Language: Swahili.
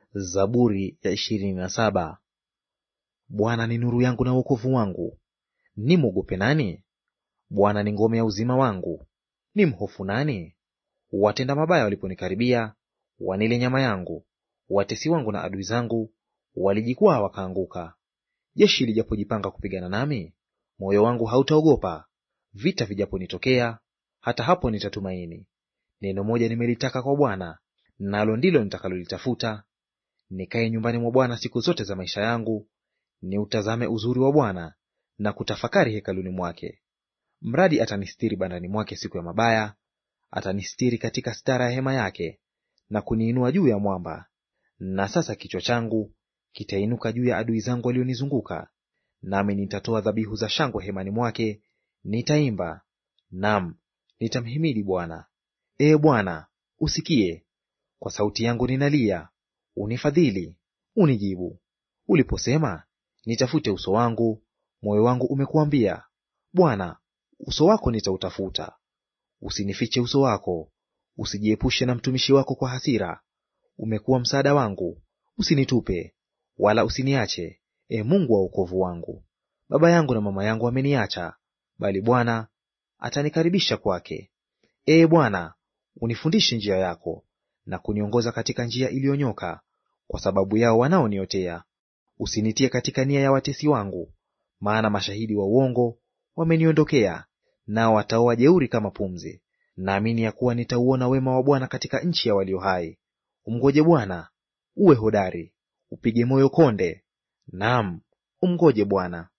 Zaburi ya ishirini na saba. Bwana ni nuru yangu na wokovu wangu, nimwogope nani? Bwana ni ngome ya uzima wangu, nimhofu nani? Watenda mabaya waliponikaribia, wanile nyama yangu, watesi wangu na adui zangu walijikwaa wakaanguka. Jeshi lijapojipanga kupigana nami, moyo wangu hautaogopa. Vita vijaponitokea, hata hapo nitatumaini. Neno moja nimelitaka kwa Bwana, nalo ndilo nitakalolitafuta, nikae nyumbani mwa Bwana siku zote za maisha yangu, niutazame uzuri wa Bwana na kutafakari hekaluni mwake. Mradi atanistiri bandani mwake siku ya mabaya, atanistiri katika stara ya hema yake, na kuniinua juu ya mwamba. Na sasa kichwa changu kitainuka juu ya adui zangu walionizunguka, nami nitatoa dhabihu za shangwe hemani mwake, nitaimba, nam nitamhimidi Bwana. Ee Bwana, usikie; kwa sauti yangu ninalia, unifadhili, unijibu. Uliposema, nitafute uso wangu, moyo wangu umekuambia, Bwana, uso wako nitautafuta. Usinifiche uso wako, usijiepushe na mtumishi wako kwa hasira. Umekuwa msaada wangu, usinitupe wala usiniache, e Mungu wa wokovu wangu. Baba yangu na mama yangu wameniacha, bali Bwana atanikaribisha kwake. Ee Bwana, unifundishe njia yako, na kuniongoza katika njia iliyonyoka, kwa sababu yao wanaoniotea. Usinitie katika nia ya watesi wangu, maana mashahidi wa uongo wameniondokea, nao wataoa jeuri kama pumzi. Naamini ya kuwa nitauona wema wa Bwana katika nchi ya walio hai. Umngoje Bwana, uwe hodari, upige moyo konde; naam, umngoje Bwana.